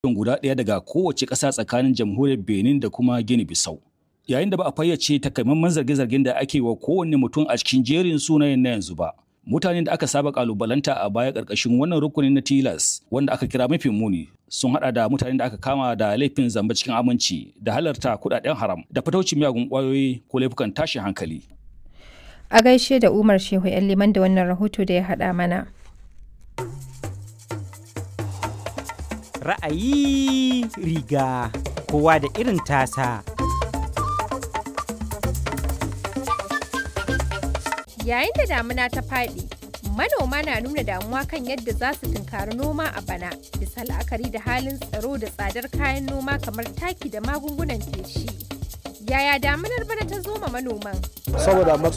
guda ɗaya daga kowace ƙasa tsakanin jamhuriyar Benin da kuma Guinea Bissau. Yayin da ba a fayyace takamaiman zarge-zargen da ake wa kowanne mutum a cikin jerin sunayen na yanzu ba. Mutanen da aka saba kalubalanta a baya ƙarƙashin wannan rukunin na tilas wanda aka kira mafi muni sun hada da mutanen da aka kama da laifin zamba cikin aminci da halarta kudaden haram da fataucin miyagun kwayoyi ko laifukan tashin hankali. A gaishe da Umar Shehu ‘yan liman da wannan rahoto da ya haɗa mana. Ra'ayi riga kowa da irin tasa. Yayin da damuna ta faɗi, manoma na nuna damuwa kan yadda za su tunkari noma a bana, bisa la'akari da halin tsaro da tsadar kayan noma kamar taki da magungunan feshi. Yaya damunar bana ta zo ma manoman? Saboda